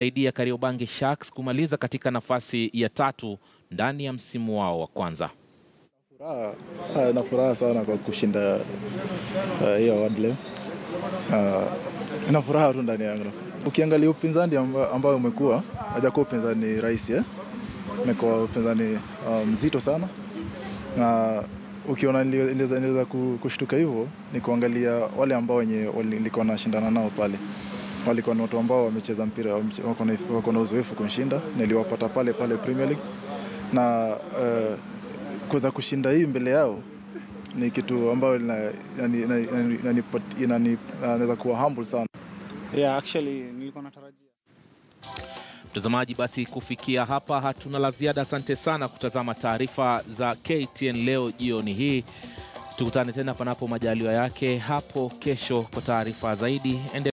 saidia Kariobangi Sharks kumaliza katika nafasi ya tatu ndani ya msimu wao wa kwanza. Furaha, ah, na furaha sana kwa kushinda ah, hiyo award leo. Ah, Ina furaha tu ndani yangu. Ukiangalia upinzani amba- ambao umekuwa hajakuwa upinzani rahisi eh? Umekuwa upinzani ah, mzito sana na ukiona nili- niliweza niliweza ku- kushtuka hivyo ni kuangalia wale ambao wenye wali- nilikuwa nashindana nao pale walikuwa ni watu ambao wamecheza mpira wameche- wako na- wako na uzoefu kunishinda niliwapata pale pale Premier League na uh, kuweza kushinda hii mbele yao ni kitu ambayo ina- inani- inani- inani- inanipat- inani- inaweza kuwa humble sana. Yeah, actually nilikuwa natarajia Mtazamaji, basi kufikia hapa hatuna la ziada. Asante sana kutazama taarifa za KTN leo jioni hii. Tukutane tena panapo majaliwa yake hapo kesho kwa taarifa zaidi. Ende